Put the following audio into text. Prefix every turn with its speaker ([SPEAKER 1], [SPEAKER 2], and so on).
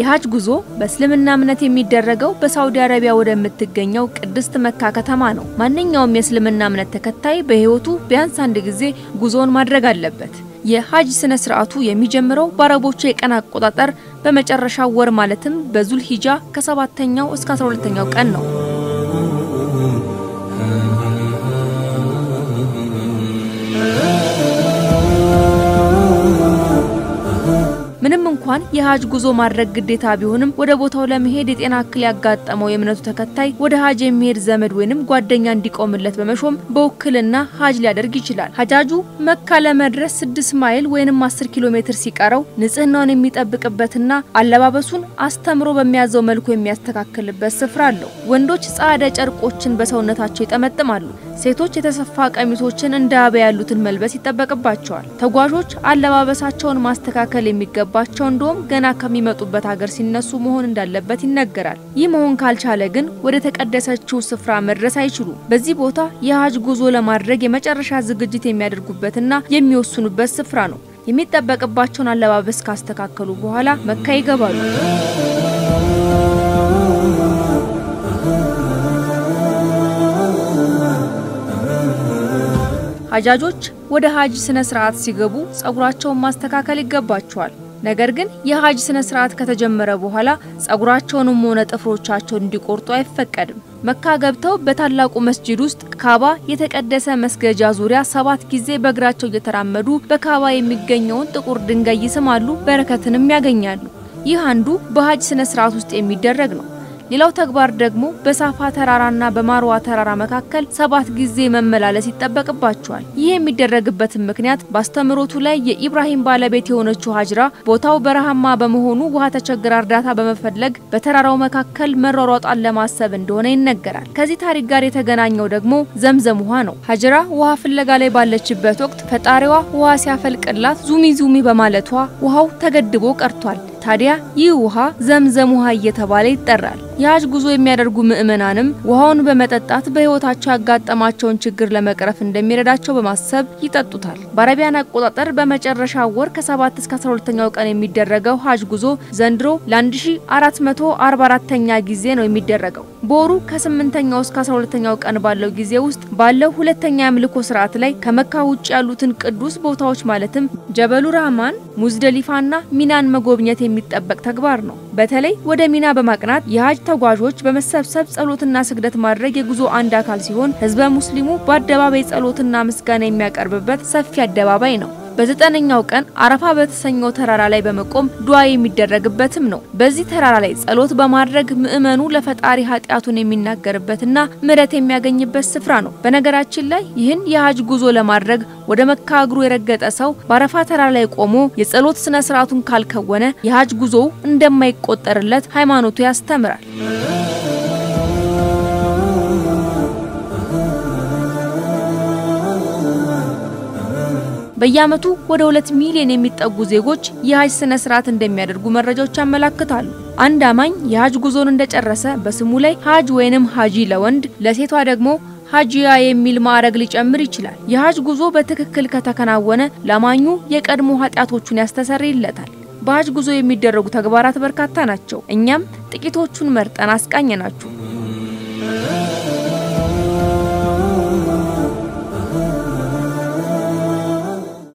[SPEAKER 1] የሀጅ ጉዞ በእስልምና እምነት የሚደረገው በሳውዲ አረቢያ ወደምትገኘው ቅድስት መካ ከተማ ነው። ማንኛውም የእስልምና እምነት ተከታይ በሕይወቱ ቢያንስ አንድ ጊዜ ጉዞውን ማድረግ አለበት። የሀጅ ስነ ስርዓቱ የሚጀምረው በአረቦቹ የቀን አቆጣጠር በመጨረሻው ወር ማለትም በዙል ሂጃ ከሰባተኛው እስከ አስራ ሁለተኛው ቀን ነው። ምንም እንኳን የሀጅ ጉዞ ማድረግ ግዴታ ቢሆንም ወደ ቦታው ለመሄድ የጤና እክል ያጋጠመው የእምነቱ ተከታይ ወደ ሀጅ የሚሄድ ዘመድ ወይንም ጓደኛ እንዲቆምለት በመሾም በውክልና ሀጅ ሊያደርግ ይችላል። ሀጃጁ መካ ለመድረስ ስድስት ማይል ወይንም አስር ኪሎ ሜትር ሲቀረው ንጽህናውን የሚጠብቅበትና አለባበሱን አስተምሮ በሚያዘው መልኩ የሚያስተካክልበት ስፍራ አለው። ወንዶች ጻዕዳ ጨርቆችን በሰውነታቸው ይጠመጥማሉ። ሴቶች የተሰፋ ቀሚሶችን እንደ አበያ ያሉትን መልበስ ይጠበቅባቸዋል። ተጓዦች አለባበሳቸውን ማስተካከል የሚገባቸው እንደውም ገና ከሚመጡበት ሀገር ሲነሱ መሆን እንዳለበት ይነገራል። ይህ መሆን ካልቻለ ግን ወደ ተቀደሰችው ስፍራ መድረስ አይችሉም። በዚህ ቦታ የሀጅ ጉዞ ለማድረግ የመጨረሻ ዝግጅት የሚያደርጉበትና የሚወስኑበት ስፍራ ነው። የሚጠበቅባቸውን አለባበስ ካስተካከሉ በኋላ መካ ይገባሉ። ሀጃጆች ወደ ሀጅ ስነ ስርዓት ሲገቡ ጸጉራቸውን ማስተካከል ይገባቸዋል። ነገር ግን የሀጅ ስነ ስርዓት ከተጀመረ በኋላ ጸጉራቸውንም ሆነ ጥፍሮቻቸውን እንዲቆርጡ አይፈቀድም። መካ ገብተው በታላቁ መስጂድ ውስጥ ካባ የተቀደሰ መስገጃ ዙሪያ ሰባት ጊዜ በእግራቸው እየተራመዱ በካባ የሚገኘውን ጥቁር ድንጋይ ይስማሉ፣ በረከትንም ያገኛሉ። ይህ አንዱ በሀጅ ስነ ስርዓት ውስጥ የሚደረግ ነው። ሌላው ተግባር ደግሞ በሳፋ ተራራና በማርዋ ተራራ መካከል ሰባት ጊዜ መመላለስ ይጠበቅባቸዋል። ይህ የሚደረግበትን ምክንያት በአስተምሮቱ ላይ የኢብራሂም ባለቤት የሆነችው ሀጅራ ቦታው በረሃማ በመሆኑ ውሃ ተቸግራ እርዳታ በመፈለግ በተራራው መካከል መሯሯጧን ለማሰብ እንደሆነ ይነገራል። ከዚህ ታሪክ ጋር የተገናኘው ደግሞ ዘምዘም ውሃ ነው። ሀጅራ ውሃ ፍለጋ ላይ ባለችበት ወቅት ፈጣሪዋ ውሃ ሲያፈልቅላት ዙሚ ዙሚ በማለቷ ውሃው ተገድቦ ቀርቷል። ታዲያ ይህ ውሃ ዘምዘም ውሃ እየተባለ ይጠራል። የሀጅ ጉዞ የሚያደርጉ ምዕመናንም ውሃውን በመጠጣት በሕይወታቸው ያጋጠማቸውን ችግር ለመቅረፍ እንደሚረዳቸው በማሰብ ይጠጡታል። በአረቢያን አቆጣጠር በመጨረሻ ወር ከ7 እስከ 12ኛው ቀን የሚደረገው ሀጅ ጉዞ ዘንድሮ ለ1444ኛ ጊዜ ነው የሚደረገው። በወሩ ከ8ኛው እስከ 12ኛው ቀን ባለው ጊዜ ውስጥ ባለው ሁለተኛ የአምልኮ ስርዓት ላይ ከመካ ውጭ ያሉትን ቅዱስ ቦታዎች ማለትም ጀበሉ ራህማን፣ ሙዝደሊፋና ሚናን መጎብኘት የሚጠበቅ ተግባር ነው። በተለይ ወደ ሚና በማቅናት የሀጅ ተጓዦች በመሰብሰብ ጸሎትና ስግደት ማድረግ የጉዞ አንድ አካል ሲሆን ህዝበ ሙስሊሙ በአደባባይ ጸሎትና ምስጋና የሚያቀርብበት ሰፊ አደባባይ ነው። በዘጠነኛው ቀን አረፋ በተሰኘው ተራራ ላይ በመቆም ዱዓ የሚደረግበትም ነው። በዚህ ተራራ ላይ ጸሎት በማድረግ ምዕመኑ ለፈጣሪ ኃጢአቱን የሚናገርበትና ምሕረት የሚያገኝበት ስፍራ ነው። በነገራችን ላይ ይህን የሀጅ ጉዞ ለማድረግ ወደ መካ እግሩ የረገጠ ሰው በአረፋ ተራራ ላይ ቆሞ የጸሎት ስነ ስርዓቱን ካልከወነ የሀጅ ጉዞው እንደማይቆጠርለት ሃይማኖቱ ያስተምራል። በየዓመቱ ወደ ሁለት ሚሊዮን የሚጠጉ ዜጎች የሀጅ ስነ ስርዓት እንደሚያደርጉ መረጃዎች ያመላክታሉ። አንድ አማኝ የሀጅ ጉዞን እንደጨረሰ በስሙ ላይ ሀጅ ወይንም ሀጂ ለወንድ ለሴቷ ደግሞ ሀጂያ የሚል ማዕረግ ሊጨምር ይችላል። የሀጅ ጉዞ በትክክል ከተከናወነ ለአማኙ የቀድሞ ኃጢአቶቹን ያስተሰርይለታል። በሀጅ ጉዞ የሚደረጉ ተግባራት በርካታ ናቸው። እኛም ጥቂቶቹን መርጠን አስቃኘናችሁ።